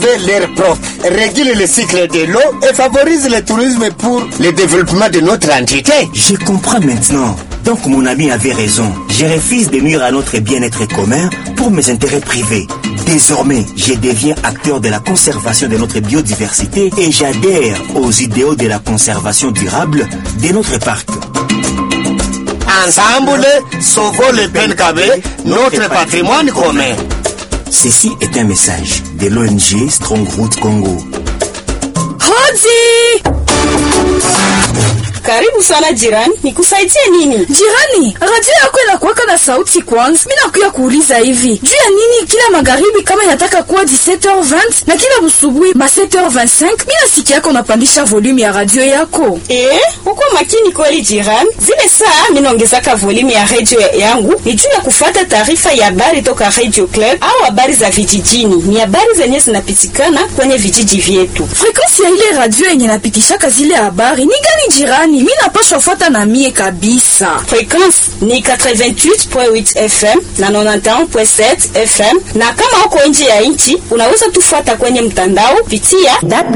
l'air propre, régule le cycle de l'eau et favorise le tourisme pour le développement de notre entité. Je comprends maintenant. Donc mon ami avait raison. Je refuse de nuire à notre bien-être commun pour mes intérêts privés. Désormais, je deviens acteur de la conservation de notre biodiversité et j'adhère aux idéaux de la conservation durable de notre parc. Ensemble, sauvons le Penkabe, notre patrimoine commun. Ceci est un message de l'ONG Strongroot Congo. Hoji! Karibu sana jirani, nikusaidie nini? Jirani, radio yako inakuwaka na sauti kwanza. Mimi nakuya kuuliza hivi, juu ya nini kila magharibi kama inataka kuwa 17h20 na kila busubuhi ma 7h25 mimi nasikia yako unapandisha volume ya radio yako? Eh, uko makini kweli jirani. Zile saa mimi naongezaka volume ya radio yangu ni juu ya kufuata taarifa ya habari toka Radio Club au habari za vijijini. Ni habari zenye zinapitikana kwenye vijiji vyetu. Frequency ya ile radio yenye napitishaka zile habari ni gani jirani? Mimi napaswa fuata na mie kabisa. Frequency ni 88.8 FM na 91.7 FM, na kama uko nje ya nchi unaweza tufuata kwenye mtandao pitia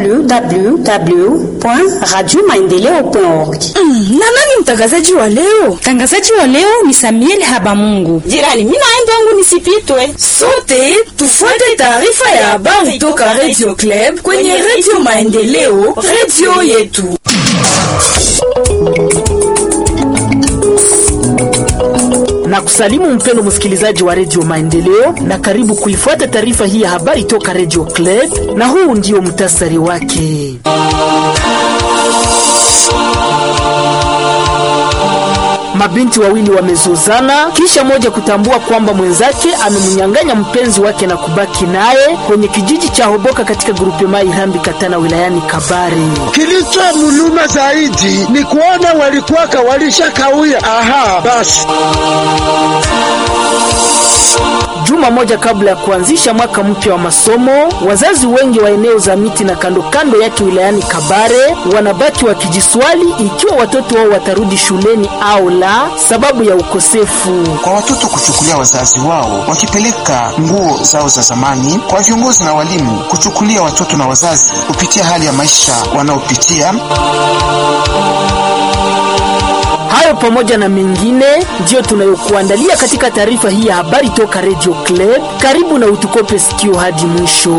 www.radiomaendeleo.org. Mm, na nani mtangazaji wa leo? Mtangazaji wa leo ni Samuel Habamungu. jirani. Mimi naenda wangu nisipitwe. Sote tufuate taarifa ya habari toka Radio Club kwenye Radio Maendeleo, radio yetu. na kusalimu mpendo msikilizaji wa redio Maendeleo na karibu kuifuata taarifa hii ya habari toka redio Club, na huu ndio mtasari wake. Mabinti wawili wamezozana kisha moja kutambua kwamba mwenzake amemnyang'anya mpenzi wake na kubaki naye kwenye kijiji cha Hoboka katika grupe mai Irambi Katana wilayani Kabare. Kilicho muluma zaidi ni kuona walikuwaka walishakawia. Aha, basi Juma moja kabla ya kuanzisha mwaka mpya wa masomo, wazazi wengi wa eneo za miti na kando kando yake wilayani Kabare wanabaki wakijiswali ikiwa watoto wao watarudi shuleni au la, sababu ya ukosefu. kwa watoto kuchukulia wazazi wao wakipeleka nguo zao za zamani, kwa viongozi na walimu kuchukulia watoto na wazazi kupitia hali ya maisha wanaopitia. Hayo pamoja na mengine ndiyo tunayokuandalia katika taarifa hii ya habari toka Radio Club. Karibu na utukope sikio hadi mwisho.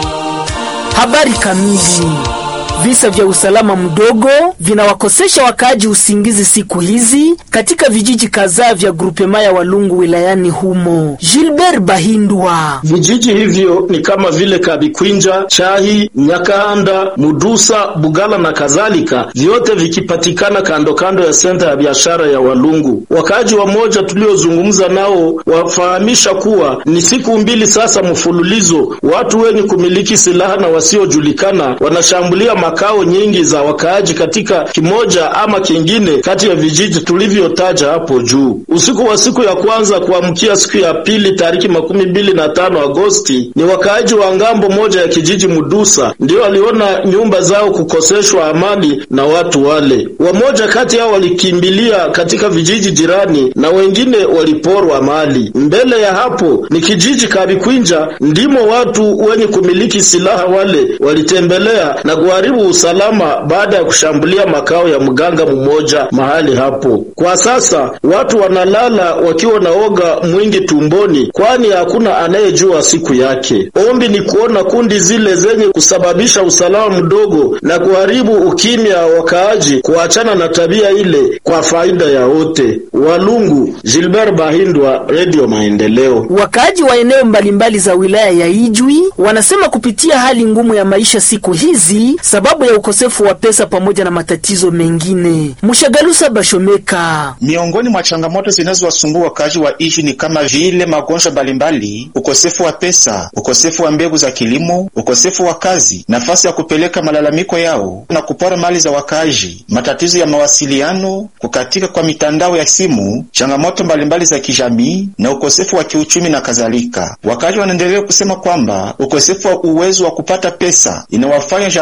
Habari kamili. Visa vya usalama mdogo vinawakosesha wakaaji usingizi siku hizi katika vijiji kadhaa vya grupema ya Walungu wilayani humo. Gilbert Bahindwa Vijiji hivyo ni kama vile Kabikwinja, Chahi, Nyakanda, Mudusa, Bugala na kadhalika, vyote vikipatikana kando kando ya senta ya biashara ya Walungu. Wakaaji wamoja tuliozungumza nao wafahamisha kuwa ni siku mbili sasa mfululizo watu wenye kumiliki silaha na wasiojulikana wanashambulia makao nyingi za wakaaji katika kimoja ama kingine kati ya vijiji tulivyotaja hapo juu. Usiku wa siku ya kwanza kuamkia siku ya pili tariki makumi mbili na tano Agosti, ni wakaaji wa ngambo moja ya kijiji Mudusa ndio waliona nyumba zao kukoseshwa amani na watu wale. Wamoja kati yao walikimbilia katika vijiji jirani na wengine waliporwa mali. Mbele ya hapo ni kijiji Kabikwinja, ndimo watu wenye kumiliki silaha wale walitembelea na kuharibu usalama baada ya kushambulia makao ya mganga mmoja mahali hapo. Kwa sasa watu wanalala wakiwa na oga mwingi tumboni, kwani hakuna anayejua siku yake. Ombi ni kuona kundi zile zenye kusababisha usalama mdogo na kuharibu ukimya wa wakaaji kuachana na tabia ile kwa faida ya wote. Walungu, Gilbert Bahindwa, Radio Maendeleo. Wakaaji wa eneo mbalimbali za wilaya ya Ijwi wanasema kupitia hali ngumu ya maisha siku hizi sababu ya ukosefu wa pesa pamoja na matatizo mengine. Mshagalusa Bashomeka Miongoni mwa changamoto zinazowasumbua wakaaji wa Ijwi ni kama vile magonjwa mbalimbali, ukosefu wa pesa, ukosefu wa mbegu za kilimo, ukosefu wa kazi, nafasi ya kupeleka malalamiko yao na kupora mali za wakaaji, matatizo ya mawasiliano, kukatika kwa mitandao ya simu, changamoto mbalimbali za kijamii na ukosefu wa kiuchumi na kadhalika. Wakaaji wanaendelea kusema kwamba ukosefu wa uwezo wa kupata pesa inawafanya jamaa nyingi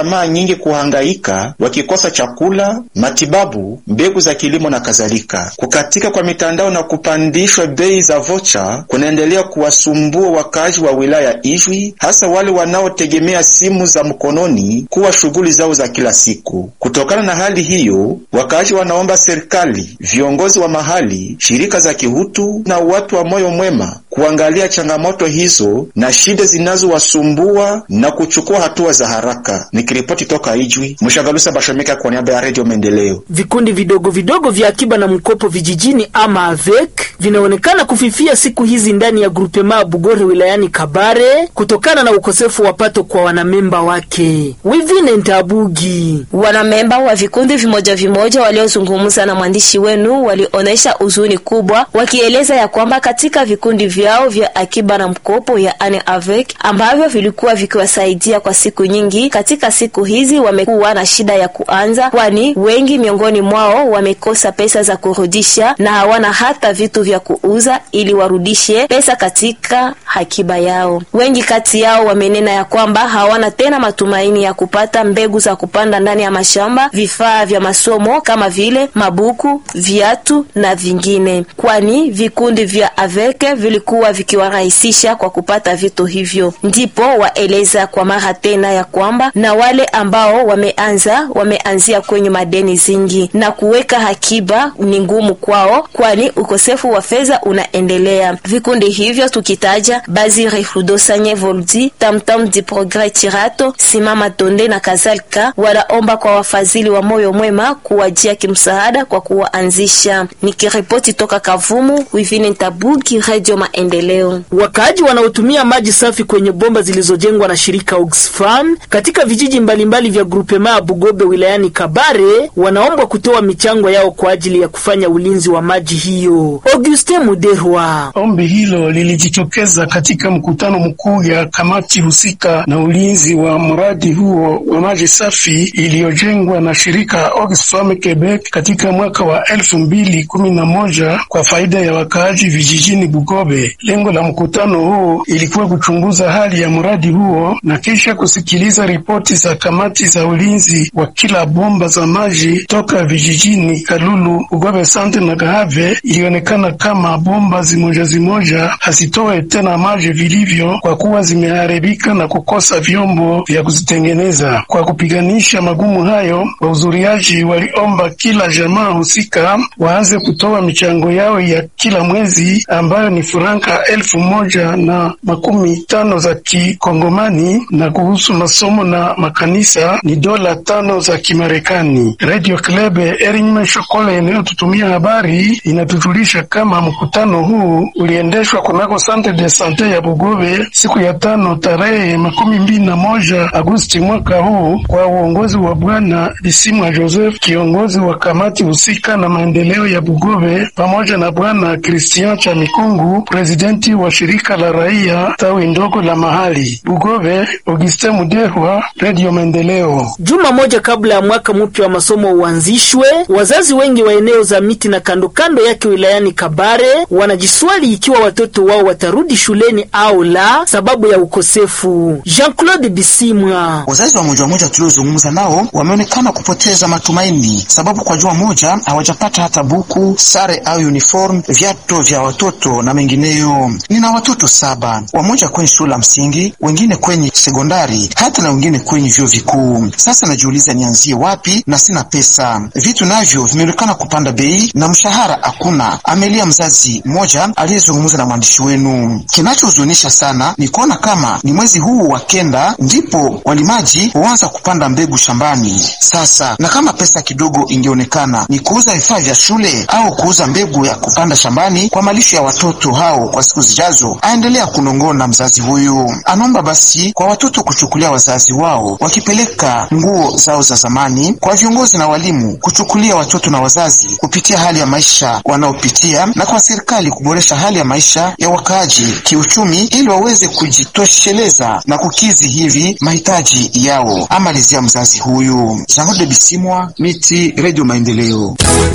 wengi kuhangaika wakikosa chakula, matibabu, mbegu za kilimo na kadhalika. Kukatika kwa mitandao na kupandishwa bei za vocha kunaendelea kuwasumbua wakaaji wa wilaya Ijwi, hasa wale wanaotegemea simu za mkononi kuwa shughuli zao za kila siku. Kutokana na hali hiyo, wakaaji wanaomba serikali, viongozi wa mahali, shirika za kihutu na watu wa moyo mwema kuangalia changamoto hizo na shida zinazowasumbua na kuchukua hatua za haraka. Nikiripoti toka Ijwi, Mshagalusa Bashomeka kwa niaba ya Redio Maendeleo. Vikundi vidogo vidogo vya akiba na mkopo vijijini ama AVEC vinaonekana kufifia siku hizi ndani ya grupema Bugore wilayani Kabare kutokana na ukosefu wa pato kwa wanamemba wake. Wivine Ntabugi, wanamemba wa vikundi vimoja vimoja waliozungumza na mwandishi wenu walionyesha huzuni kubwa, wakieleza ya kwamba katika vikundi vyao vya akiba na mkopo yaani AVEC ambavyo vilikuwa vikiwasaidia kwa siku nyingi, katika siku hizi wamekuwa na shida ya kuanza, kwani wengi miongoni mwao wamekosa pesa za kurudisha na hawana hata vitu vya kuuza ili warudishe pesa katika akiba yao. Wengi kati yao wamenena ya kwamba hawana tena matumaini ya kupata mbegu za kupanda ndani ya mashamba, vifaa vya masomo kama vile mabuku, viatu na vingine, kwani vikundi vya AVEC vilikuwa vikiwarahisisha kwa kupata vitu hivyo. Ndipo waeleza kwa mara tena ya kwamba na wale ambao wameanza wameanzia kwenye madeni zingi na kuweka akiba ni ngumu kwao, kwani ukosefu wa fedha unaendelea. Vikundi hivyo tukitaja Bazire Rudosanye Voldi, Tamtam di Progrès Chirato, Simama Tonde na kadhalika, wanaomba kwa wafadhili wa moyo mwema kuwajia kimsaada kwa kuwaanzisha. Nikiripoti toka Kavumu, Wivine Ntabugi, Radio Maendeleo. Wakaaji wanaotumia maji safi kwenye bomba zilizojengwa na shirika Oxfam katika vijiji mbalimbali vya grupema ya Bugobe wilayani Kabare wanaombwa kutoa michango yao kwa ajili ya kufanya ulinzi wa maji hiyo. Auguste Muderwa. Ombi hilo lilijitokeza katika mkutano mkuu ya kamati husika na ulinzi wa mradi huo wa maji safi iliyojengwa na shirika Oxfam Quebec katika mwaka wa elfu mbili kumi na moja kwa faida ya wakaaji vijijini Bugobe. Lengo la mkutano huu ilikuwa kuchunguza hali ya mradi huo na kisha kusikiliza ripoti za kamati za ulinzi wa kila bomba za maji toka vijijini Kalulu, Bugobe Sante na Gahave. Ilionekana kama bomba zimoja zimoja hazitoe tena maji vilivyo kwa kuwa zimeharibika na kukosa vyombo vya kuzitengeneza. Kwa kupiganisha magumu hayo, wahudhuriaji waliomba kila jamaa husika waanze kutoa michango yao ya kila mwezi ambayo ni franka elfu moja na makumi tano za kikongomani na kuhusu masomo na makanisa ni dola tano za Kimarekani. Radio Club Erinme Shokole inayotutumia habari inatujulisha kama mkutano huu uliendeshwa kunako Sante de Sante ya Bugobe siku ya tano tarehe makumi mbili na moja Agosti mwaka huu kwa uongozi wa Bwana Bisimwa Joseph, kiongozi wa kamati husika na maendeleo ya Bugobe, pamoja na Bwana Christian Chamikungu, presidenti wa shirika la raia tawi ndogo la mahali Bugobe. Auguste Mudehwa, Radio Maendeleo. Juma moja kabla ya mwaka mpya wa masomo uanzishwe, wazazi wengi wa eneo za miti na kando kando yake wilayani Kabare wanajiswali ikiwa watoto wao watarudi shuleni au la, sababu ya ukosefu. Jean-Claude Bisimwa. Wazazi wa moja moja tuliozungumza nao wameonekana kupoteza matumaini, sababu kwa juma moja hawajapata hata buku, sare au uniform, viatu vya watoto na mengineyo. Nina watoto saba, wamoja kwenye shule la msingi, wengine kwenye sekondari, hata na wengine kwenye vyuo vikuu. Sasa najiuliza nianzie wapi na sina pesa. Vitu navyo vimeonekana kupanda bei na mshahara hakuna, amelia mzazi mmoja aliyezungumza na mwandishi wenu. Kinachohuzunisha sana ni kuona kama ni mwezi huu wa kenda ndipo walimaji huanza kupanda mbegu shambani. Sasa na kama pesa kidogo ingeonekana ni kuuza vifaa vya shule au kuuza mbegu ya kupanda shambani kwa malisho ya watoto hao kwa siku zijazo, aendelea kunongona mzazi huyu. Anaomba basi kwa watoto kuchukulia wazazi wao wakipeleka nguo zao za zamani, kwa viongozi na walimu kuchukulia watoto na wazazi kupitia hali ya maisha wanaopitia, na kwa serikali kuboresha hali ya maisha ya wakaaji kiuchumi, ili waweze kujitosheleza na kukizi hivi mahitaji yao, amalizia mzazi huyu. Jean Bisimwa, Miti, Radio Maendeleo.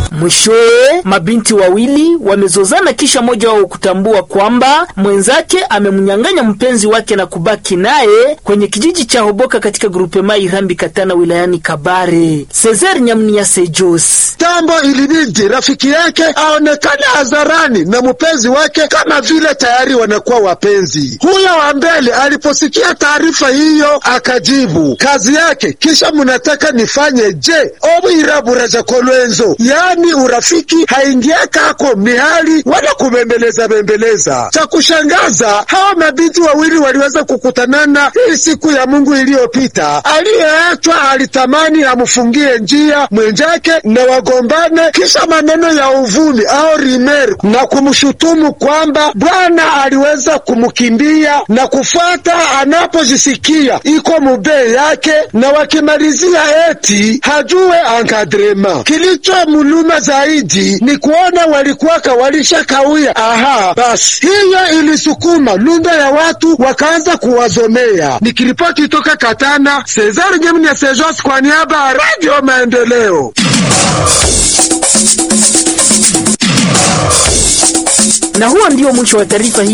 Mwishowe, mabinti wawili wamezozana kisha mmoja wao kutambua kwamba mwenzake amemnyang'anya mpenzi wake na kubaki naye kwenye kijiji cha Hoboka katika grupema Irambi Katana wilayani Kabare. Cesar Nyamnia Sejos Tambo ilibidi rafiki yake aonekane hadharani na mpenzi wake kama vile tayari wanakuwa wapenzi. Huyo wa mbele aliposikia taarifa hiyo akajibu kazi yake, kisha munataka nifanye je? obwiraburaja kolwenzo, yaani urafiki haingiaka ako mihali wala kubembeleza bembeleza. Cha kushangaza hawa mabinti wawili waliweza kukutanana hii siku ya Mungu iliyopita. Aliyeachwa alitamani amfungie njia mwenjake na wagombane, kisha maneno ya uvumi au rimer na kumshutumu kwamba bwana aliweza kumkimbia na kufuata anapojisikia iko mubee yake, na wakimalizia eti hajue ankadrema. Kilicho muluma zaidi ni kuona walikuwaka walishakawia. Aha, basi hiyo ilisukuma lunda ya watu wakaanza kuwazomea. Nikiripoti toka Katana, Cesar Nyemnya Sejos kwa niaba ya Radio Maendeleo. na huo ndio mwisho wa taarifa hii